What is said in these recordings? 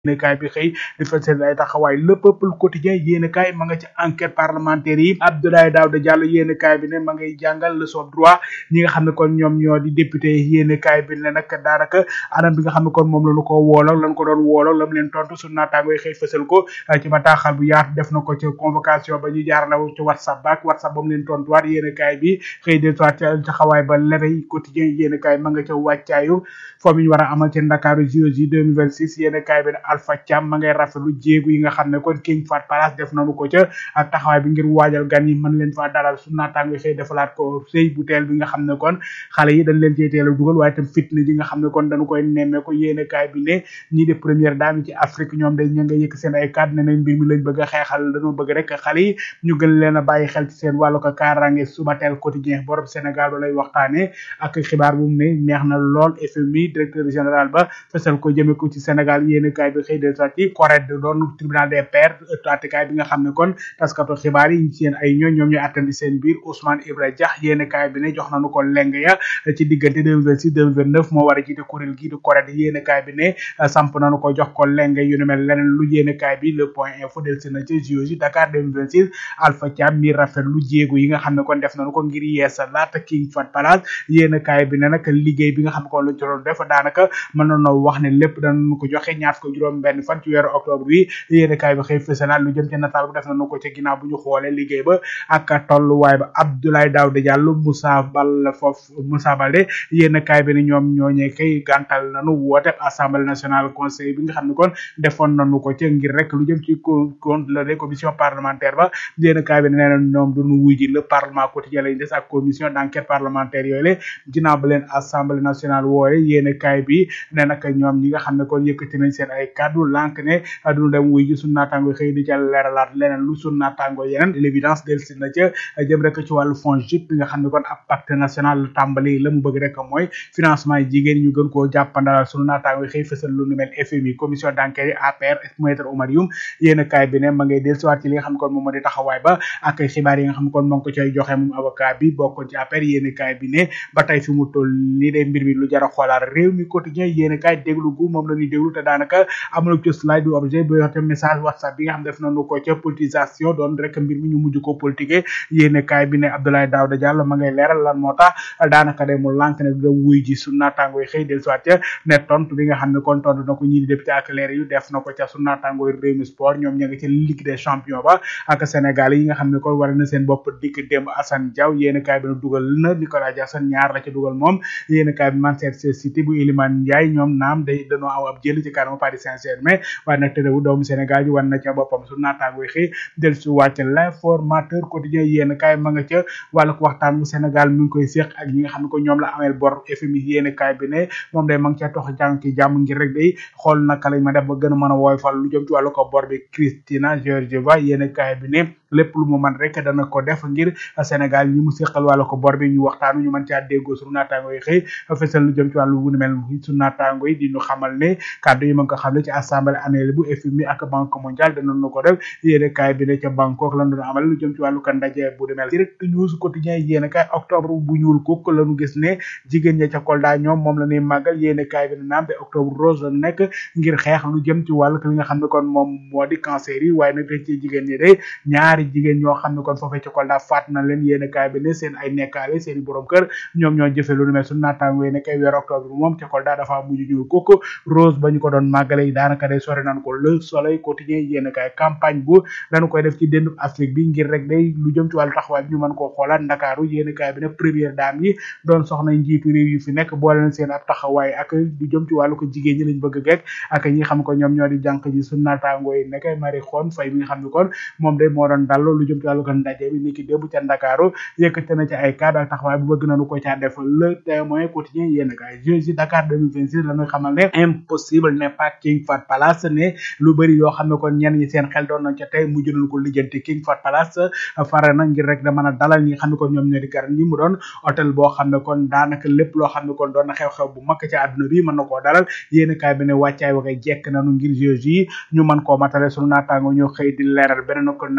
yéenekaay bi xëy di fësal ay taxawaay le peuple quotidien yéenekaay ma nga ci enquête parlementaire yi Abdoulaye Daouda Diallo yéenekaay bi ne ma ngay jàngal leçon droit ñi nga xam ne kon ñoom ñoo di député yéenekaay bi ne nag daanaka anam bi nga xam ne kon moom la ñu ko wooloo lañ ko doon wooloo lam leen tontu su naataango yi xëy fësal ko ci bataaxal bu yaatu def na ko ci convocation ba ñu jaarale ci whatsapp baak whatsapp ba mu leen tontuwaat yéenekaay bi xëy de soit taxawaay ba leray quotidien yéenekaay ma nga ca wàccaayu foo mi ñu war a amal ci Ndakaaru JOJ 2026 yéenekaay bi ne Alpha Thiam ma ngay rafetlu jéegu yi nga xam ne kon King Fat Palace def nañu ko ca ak taxawaay bi ngir waajal gan yi mën leen faa dalal su naataango xëy defalaat ko sëy bu teel bi nga xam ne kon xale yi dañ leen cey teel a dugal waaye tam fitna ji nga xam ne kon dañu koy nemmee ko yéene kaay bi ne ñii de première dame yi ci Afrique ñoom day ña nga yëkk seen ay kàddu ne nañ mbir mi lañ bëgg a xeexal dañoo bëgg rek xale yi ñu gën leen a bàyyi xel ci seen wàllu ko kaaraange suba teel quotidien borom Sénégal ba lay waxtaane ak xibaar bu mu ne neex na lool FMI directeur général ba fesal ko jëme ko ci Sénégal yéene kaay bi xëy de sa ci correct doon tribunal des pairs attekaay bi nga xam ne kon taskatu xibaar yi seen ay ñoo ñoom ñooy attandi seen biir Ousmane Ibra Dia yéene kaay bi ne jox nañu ko leng ya ci diggante 2026 2029 moo war a jiite kuréel gii di correct yéene kaay bi ne samp nañu ko jox ko leng yu ne mel leneen lu yéene kaay bi le point info del si na ci JOJ Dakar 2026 Alpha Thiam mi rafet lu jéegu yi nga xam ne kon def nañu ko ngir yeesa laata King Fat Palace yéene kaay bi ne nag liggéey bi nga xam ne kon lañ ci doon def daanaka mën nañoo wax ne lépp danañu ko joxe ñaar ko juróom benn fan ci weeru octobre bi yéene kaay bi xëy fësalaat lu jëm ci nataal bu def nañu ko ci ginnaaw bu ñu xoolee liggéey ba ak tolluwaay ba Abdoulaye Daouda Diallo Moussa Bal foofu Moussa Balde yéene kaay bi ne ñoom ñooñee kay gàntal nañu woote assemblée nationale conseil bi nga xam ne kon defoon nañu ko ci ngir rek lu jëm ci compte la commission parlementaire ba yéene kaay bi ne nee na ñoom duñu wuy ji le parlement quotidien lañ des ak commission d'enquête parlementaire yooyu la ginnaaw ba leen assemblée nationale wooye yéene kaay bi ne nag ñoom ñi nga xam ne kon yëkkati nañ seen ay kaddu lànk ne duñu dem wuy ji suñu naataango xëy di ca leeralaat leneen lu suñu naataango yeneen l'évidence del si na ca jëm rek ci wàllu fond JIP bi nga xam ne kon ab pacte national tàmbali la mu bëgg rek mooy financement yi jigéen ñu gën koo jàppandalal suñu naataango xëy fësal lu nu mel FMI commission d'enquête yi APR maître Oumar Youm yéen kaay bi ne ma ngay del siwaat ci li nga xam ne kon moom moo di taxawaay ba ak xibaar yi nga xam ne kon moo ngi ko cay joxe moom avocat bi bokkoon ci APR yéen kaay bi ne ba tey fi mu toll nii de mbir mi lu jar a xoolaat réew mi quotidien yéen kaay déglu gu moom la ñuy déglu te daanaka amul ci slide du objet bu yoxte message whatsapp bi nga xam def nañu ko ca politisation doon rek mbir mi ñu mujj ko politique yéene kaay bi ne Abdoulaye Daouda Diallo ma ngay leeral lan moo tax daanaka de mu lànk ne du dem wuy ji su naataango yi xëy del soit ca ne tontu bi nga xam ne kon tontu na ko ñii di député ak leer yu def na ko ca su naataango yi réew mi sport ñoom ña nga ca ligue des champions ba ak Sénégal yi nga xam ne kon war na seen bopp dikk démb Assane Diaw yéene kaay bi ne dugal na Nicolas Jackson ñaar la ca dugal moom yéene kaay bi Manchester City bu Iliman Ndiaye ñoom naam day dañoo aw ab jël ci kanamu Paris Saint-Germain waaye nag tëddewu doomu Sénégal ji wan na ca boppam su naataango yi xëy del su wàcc l'informateur quotidien yéen kaay ma nga ca wàllu waxtaan bu Sénégal mi ngi koy séq ak ñi nga xam ne ko ñoom la ameel bor FMI yéen kaay bi ne moom day ma ngi ca tox jàng ci jàmm ngir rek day xool naka lañ ma def ba gën a mën a woyfal lu jëm ci wàllu ko bor bi Christina Georgieva yéen kaay bi ne lépp lu mu man rek dana ko def ngir Sénégal ñi mu séqal wàllu ko bor bi ñu waxtaanu ñu mën caa déggoo sunu naataango yi xëy fesal lu jëm ci wàllu wu mel sunu naataango yi di ñu xamal ne kàddu yi ma ngi ko xam ne ci assemblée annuelle bu FMI ak banque mondiale danañu ko def yéene kaay bi ne ca Bangkok lan doon amal lu jëm ci wàllu kan ndaje bu demel direct news quotidien yéene kaay octobre bu ñuul kuk lañu gis ne jigéen ña ca Kolda ñoom moom la ñuy màggal yéene kaay bi ne naam te octobre rose la nekk ngir xeex lu jëm ci wàllu li nga xam ne kon moom moo di cancer yi waaye nag dañ ci jigéen ñi day ñaari jigéen ñoo xam ne kon foofee ca Kolda faat na leen yéene kaay bi ne seen ay nekkaale seen i borom kër ñoom ñoo jëfe lu nu mel suñu naataango yi ne kay weer octobre bi moom ca Kolda dafa mujj ñuul kuk rose ba ñu ko doon màggale yi daanaka day sori nañ ko le soleil quotidien yéene kaay campagne bu dañu koy def ci déndu Afrique bi ngir rek day lu jëm ci wàllu taxawaay bi ñu mën koo xoolaat Ndakaaru yéene kaay bi ne première dame yi doon soxna njiitu réew yu fi nekk boole na seen ab taxawaay ak lu jëm ci wàllu ko jigéen ñi lañ bëgg gekk ak ñi xam ko ñoom ñoo di jànq ji su naataango yi nekkay Marie Khone Faye mi nga xam ne kon moom day moo doon dal lu jëm ci wàllu ko ndaje bi ni ki démb ca Ndakaaru yëkkate na ci ay cadre ak taxawaay bu bëgg nañu ko caa def le témoin quotidien yéene kaay Jeux Dakar 2026 la ñu xamal ne impossible n'est pas King Fat Palace ne lu bëri yoo xam ne kon ñenn ñi seen xel doon nañ ca tey mujj nañ ko lijjanti King Fat Palace fare na ngir rek da mën a dalal ñi nga xam ne kon ñoom ñoo di garan ñi mu doon hôtel boo xam ne kon daanaka lépp loo xam ne kon doon na xew-xew bu mag ci àdduna bi mën na koo dalal yéen kaay bi ne wàccaay wa ngay jekk nañu ngir Jeux yi ñu mën koo matale sunu naataango ñoo xëy di leeral beneen ko naataango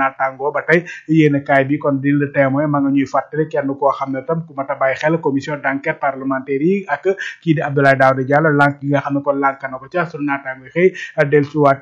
nangoo ba tey yéen kaay bi kon di le témoin ma nga ñuy fàttali kenn koo xam ne tam ku mat a bàyyi xel commission d'enquête parlementaire yi ak kii di Abdoulaye Daouda Diallo lànk gi nga xam ne kon lànk na ko ca sunu naataango xëy del ci waat